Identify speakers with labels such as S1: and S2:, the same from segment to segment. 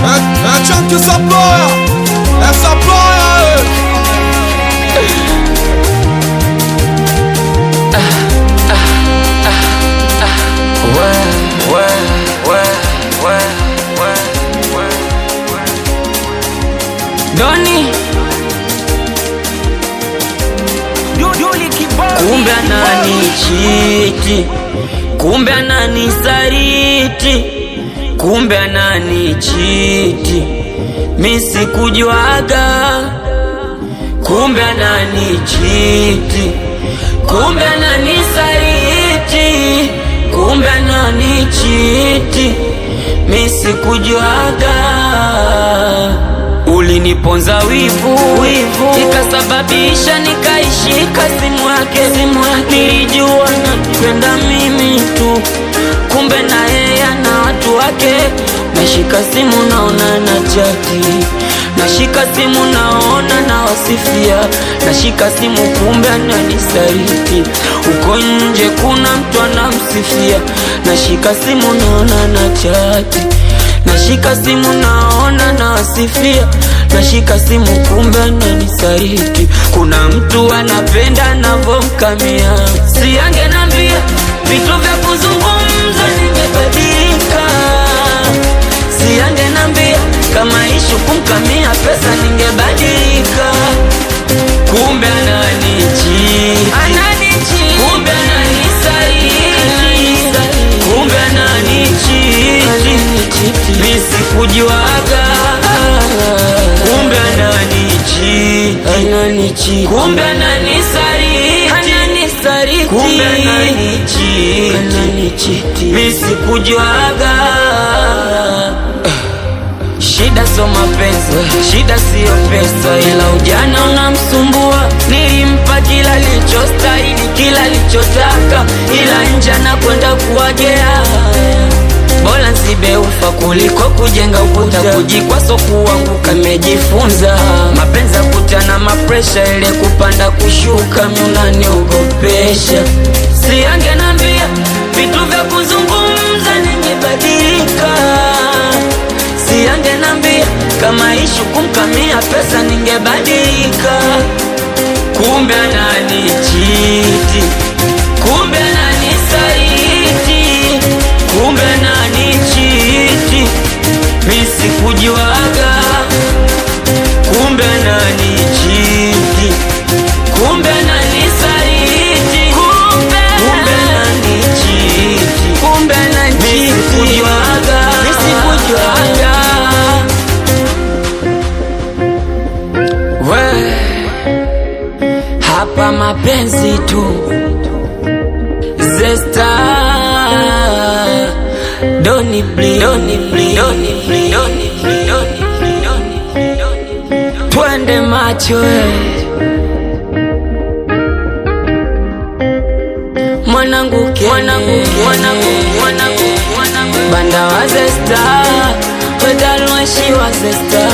S1: É, é tchan que essa ploia, essa ploia.
S2: Doni kumbe ananichiti, kumbe ananisaliti, kumbe ananichiti, mi sikujuaga, kumbe ananichiti, kumbe ananisaliti, kumbe ananichiti, mi sikujuaga uliniponza wivu, wivu ikasababisha nikaishika simu yake, simu yake nilijua nakwenda mimi tu, kumbe na yeye ana watu wake. Nashika simu naona na chati, nashika simu naona na wasifia, nashika simu kumbe ananisaliti, uko nje kuna mtu anamsifia, nashika simu naona na chati nashika simu naona nawasifia, nashika simu kumbe ananisaliti. Kuna mtu anapenda navomkamia, si angenambia vitu vya kuzungumza ningebadilika, si angenambia kama ishu kumkamia pesa ningebadilika, kumbe ananichiti, kumbe ananisaliti, kumbe ananichiti mi sikujuaga, kumbe ananichiti, kumbe ananisaliti, kumbe ananichiti, mi sikujuaga. Shida so mapenzi, shida siyo pesa, ila ujana unamsumbua. Nilimpa kila lichostahili, kila lichotaka, ila nje anakwenda kuwagea bora nsibe ufa kuliko kujenga ukuta, kujikwaso kuanguka. Nimejifunza mapenzi kutana mapresha, ile kupanda kushuka, miunaniogopesha. Si angenambia vitu vya kuzungumza, ningebadilika. Si angenambia kama ishu kumkamia pesa, ningebadilika. Kumbe ananichiti, kumbe ananisaliti kumbe ananichiti, mi sikujuaga, kumbe ananichiti, kumbe ananisaliti, kumbe ananichiti, kumbe ananichiti, mi sikujuaga, mi sikujuaga. We, hapa mapenzi tu Zesta Doni bli Doni bli Doni bli Doni bli Doni bli Doni bli Doni bli Twende macho eh. Mwanangu ke Mwanangu ke Mwanangu Mwanangu Mwanangu Banda wa Zesta Wedalwashi wa Zesta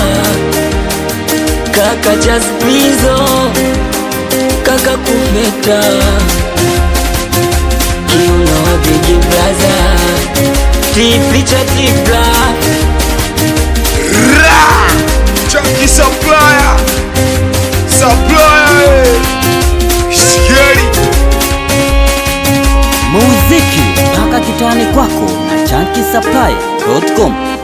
S2: Kaka Jaspizo Kaka Kuveta kiuno wa bigi blaza tipicha tipla
S1: Ra! Chunky supplier, supplier. eh. Scary.
S3: muziki mpaka kitani kwako na chankisapply.com